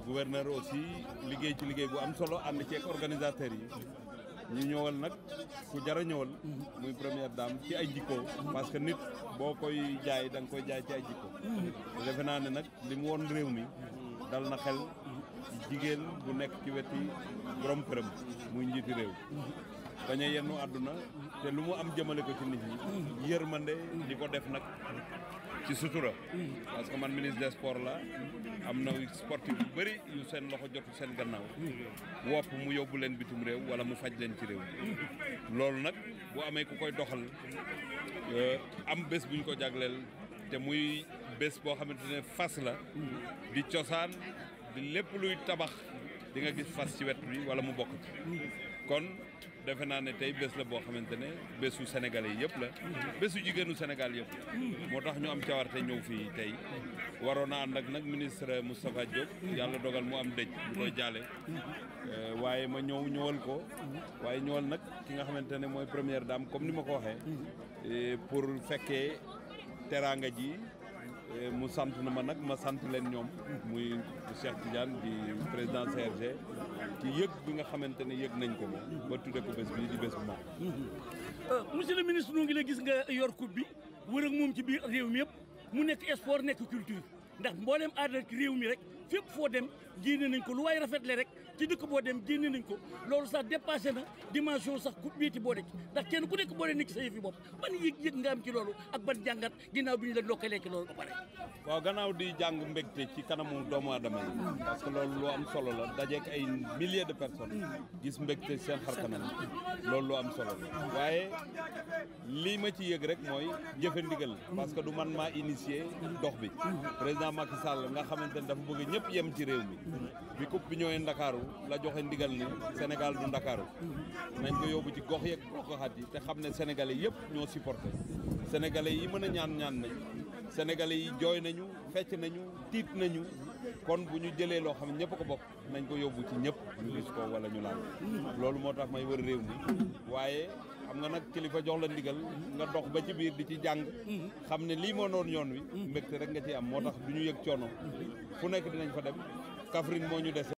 gouverneur aussi liggéey ci liggéey bu am solo ànd ci ak organisateurs yi ñu ñëwal nag ku jar a ñëwal muy première dame ci ay jikko parce que nit boo koy jaay da nga koy jaay ci ay jikko te defe naa ne nag li mu woon réew mi dal na xel jigéen bu nekk ci weti borom këram muy njiiti réew bañ a yennu àdduna te lu mu am jëmale ko ci nit ñi yërmande di ko def nag ci sutura parce que man ministre des sports la am na sportif yu bëri yu seen loxo jotu seen gannaaw wopp mu yóbbu leen bitum réew wala mu faj leen ci réew loolu nag bu amee ku koy doxal am bés buñ ko jagleel te muy bés boo xamante ne fas la di cosaan di lépp luy tabax di nga gis fas ci wet bi wala mu bokk ci kon defe naa ne tey bés la boo xamante ne bésu sénégalais yëpp la bésu jigéenu Sénégal yëpp la moo tax ñu am cawarte ñëw fii tey waroon a ànd ak nag ministre Moustapha Diop yàlla dogal mu am dëj ñu koy jaale waaye ma ñëw ñëwal ko waaye ñëwal nag ki nga xamante ne mooy première dame comme ni ma ko waxee pour fekkee teraanga ji mu sant na ma nag ma sant leen ñoom muy Cheikh Tidiane di président CRG ci yëg bi nga xamante ne yëg nañ ko ba tudde ko bés bii di bés bu mag monsieur le ministre nu ngi la gis nga yor coupe bi wër ak moom ci biir réew mi yëpp mu nekk sport nekk culture ndax mboolem aada ci réew mi rek fépp foo dem génne nañ ko lu waay rafetle rek ci dëkk boo dem génne nañ ko loolu sax dépassé na dimension sax coupe bii ti boo de ci ndax kenn ku nekk boo dee nekk sa yëfi bopp ban yëg-yëg nga am ci loolu ak ban jàngat ginnaaw bi ñu la ndokkalee ci loolu ba pare waaw gannaaw di jàng mbégte ci kanamu doomu aadama yi parce que loolu lu am solo la dajeek ay milliers de personnes gis mbégte seen xar kanam loolu lu am solo la waaye lii ma ci yëg rek mooy jëfe ndigal parce que du man maa initié dox bi président Macky Sall nga xamante ne dafa bëgg ñëpp yem ci réew mi bi coupe bi ñëwee Ndakaaru la joxe ndigal ni Sénégal du Ndakaaru nañ ko yóbbu ci gox yeeg goxaat yi te xam ne sénégalais yëpp ñoo supporté sénégalais yi mën a ñaan ñaan nañ sénégalais yi jooy nañu fecc nañu tiit nañu kon bu ñu jëlee loo xam ne ñëpp ko bokk nañ ko yóbbu ci ñëpp ñu gis ko wala ñu laal loolu moo tax may wër réew mi waaye xam nga nag kilifa jox la ndigal nga dox ba ci biir di ci jàng xam ne lii moo noon yoon wi mbégte rek nga ci am moo tax du ñu yëg coono fu nekk dinañ fa dem Kaffrine moo ñu dese